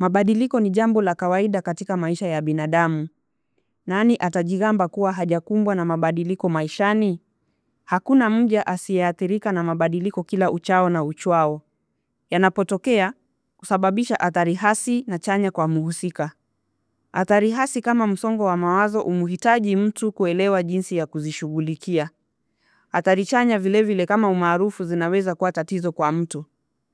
Mabadiliko ni jambo la kawaida katika maisha ya binadamu. Nani atajigamba kuwa hajakumbwa na mabadiliko maishani? Hakuna mja asiyeathirika na mabadiliko kila uchao na uchwao. Yanapotokea, husababisha athari hasi na chanya kwa mhusika. Athari hasi kama msongo wa mawazo humhitaji mtu kuelewa jinsi ya kuzishughulikia. Athari chanya vilevile kama umaarufu zinaweza kuwa tatizo kwa mtu.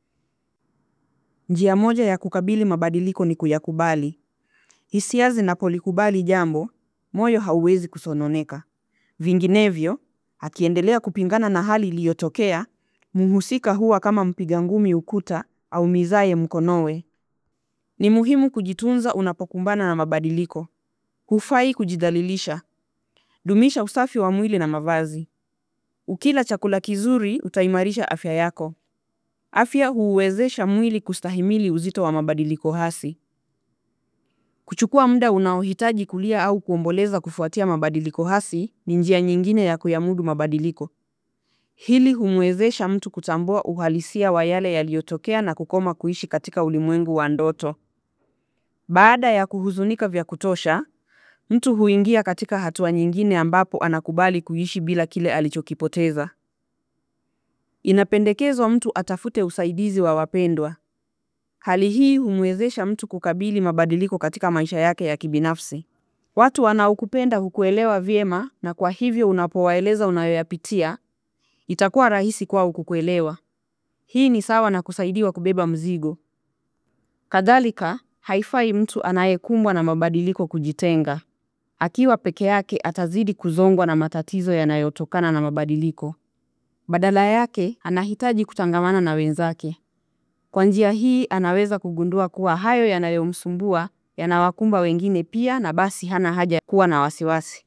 Njia moja ya kukabili mabadiliko ni kuyakubali. Hisia zinapolikubali jambo, moyo hauwezi kusononeka. Vinginevyo, akiendelea kupingana na hali iliyotokea, mhusika huwa kama mpiga ngumi ukuta aumizaye mkonowe. Ni muhimu kujitunza unapokumbana na mabadiliko. Hufai kujidhalilisha. Dumisha usafi wa mwili na mavazi. Ukila chakula kizuri utaimarisha afya yako. Afya huuwezesha mwili kustahimili uzito wa mabadiliko hasi. Kuchukua muda unaohitaji kulia au kuomboleza kufuatia mabadiliko hasi ni njia nyingine ya kuyamudu mabadiliko. Hili humwezesha mtu kutambua uhalisia wa yale yaliyotokea na kukoma kuishi katika ulimwengu wa ndoto. Baada ya kuhuzunika vya kutosha, mtu huingia katika hatua nyingine ambapo anakubali kuishi bila kile alichokipoteza. Inapendekezwa mtu atafute usaidizi wa wapendwa. Hali hii humwezesha mtu kukabili mabadiliko katika maisha yake ya kibinafsi. Watu wanaokupenda hukuelewa vyema na kwa hivyo unapowaeleza unayoyapitia, itakuwa rahisi kwao kukuelewa. Hii ni sawa na kusaidiwa kubeba mzigo. Kadhalika, haifai mtu anayekumbwa na mabadiliko kujitenga. Akiwa peke yake atazidi kuzongwa na matatizo yanayotokana na mabadiliko. Badala yake, anahitaji kutangamana na wenzake. Kwa njia hii, anaweza kugundua kuwa hayo yanayomsumbua yanawakumba wengine pia na basi hana haja kuwa na wasiwasi.